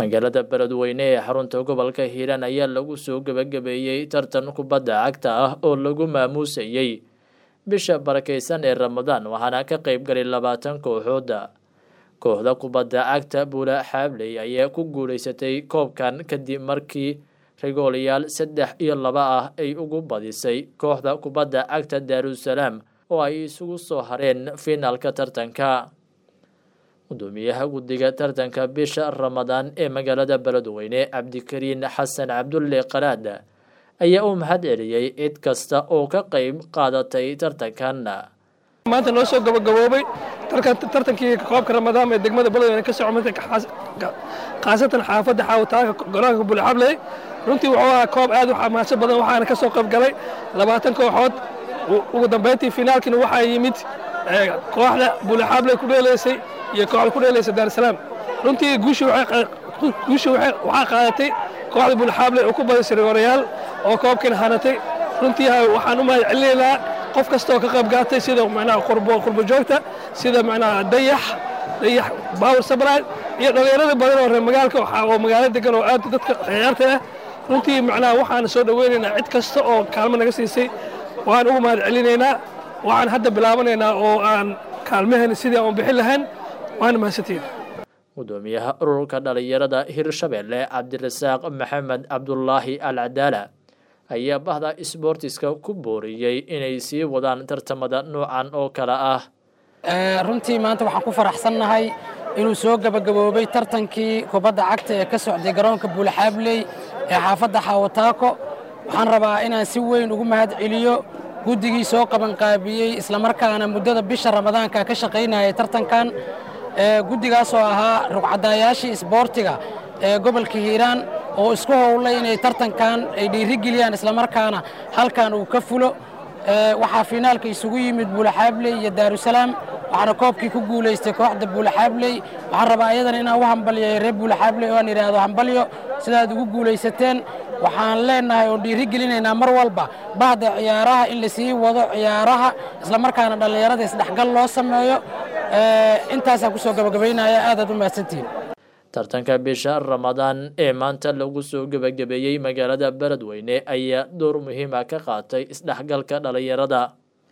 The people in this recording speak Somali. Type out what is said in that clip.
magaalada beledweyne ee xarunta gobolka hiiraan ayaa lagu soo gebagabeeyey tartan kubadda cagta ah oo lagu maamuusayey bisha barakeysan ee ramadaan waxaana ka qeyb galay labaatan kooxooda kooxda kubadda cagta buula xaabley ayaa ku guuleysatay koobkan kadib markii rigoolayaal saddex iyo laba ah ay ugu badisay kooxda kubadda cagta daarusalaam oo ay isugu soo hareen fiinaalka tartanka gudoomiyaha guddiga tartanka bisha ramadaan ee magaalada beledweyne cabdikariin xasan cabdulle qaraad ayaa u mahad celiyey cid kasta oo ka qeyb qaadatay tartankan maanta noo soo gabagaboobay tartankii koobka ramadaan ee degmada beledweyne ka socmatay khaasatan xaafadda xaawitaanka golaanka bulxabley runtii wuxuu ahaa koob aad u xamaasho badan waxaana ka soo qayb galay labaatan kooxood ugu dambayntii finaalkiina waxaa yimid kooxda bulxabley ku dheelaysay iyo kooxda ku dheelaysa daarusalaam runtii guushii waxaa qaadatay kooxda bulxabley oo ku badisay rigorayaal oo koobkiina hanatay runtii waxaan u mahad celinaynaa qof kasta oo ka qayb gaatay sida macnaha qurbo joogta sida macnaha dayax dayax baawur sabraan iyo dhallinyarada badan oo reer magaalka oo magaalo degan oo aad dadka ciyaarta ah runtii macnaha waxaan soo dhoweynaynaa cid kasta oo kaalmo naga siisay waan ugu mahad celinaynaa waxaan hadda bilaabanaynaa oo aan kaalmaheena sidii aan bixin lahayn waana mahadsantiin gudoomiyaha ururka dhalinyarada hirshabelle cabdirasaaq maxamed cabdulaahi al cadaala ayaa bahda isboortiska ku booriyey inay sii wadaan tartamada noocan oo kale ah runtii maanta waxaan ku faraxsannahay inuu soo gebagaboobay tartankii kubadda cagta ee ka socday garoonka buulaxaabley ee xaafadda xaawataako waxaan rabaa inaan si weyn ugu mahad celiyo guddigii soo qabanqaabiyey islamarkaana muddada bisha ramadaanka ka shaqaynayay tartankan guddigaasoo ahaa rugcadaayaashii isboortiga ee gobolka hiiraan oo isku howlay inay tartankan ay dhiirigeliyaan islamarkaana halkan uu ka fulo waxaa fiinaalka isugu yimid buulaxaabley iyo daarusalaam waxaana koobkii ku guulaystay kooxda buulaxaabley waxaan rabaa ayadana inaan u hambalyayo reer buulaxaabley oo aan idhaahdo hambalyo sidaad ugu guulaysateen waxaan leenahay oon dhiirigelinaynaa mar walba bahda ciyaaraha in la sii wado ciyaaraha islamarkaana dhallinyarada isdhexgal loo sameeyo intaasaan kusoo gabagabaynaya aadaad u mahadsantihiin tartanka bisha ramadaan ee maanta lagu soo gebagabeeyey magaalada beledweyne ayaa door muhiima ka qaatay isdhexgalka dhalinyarada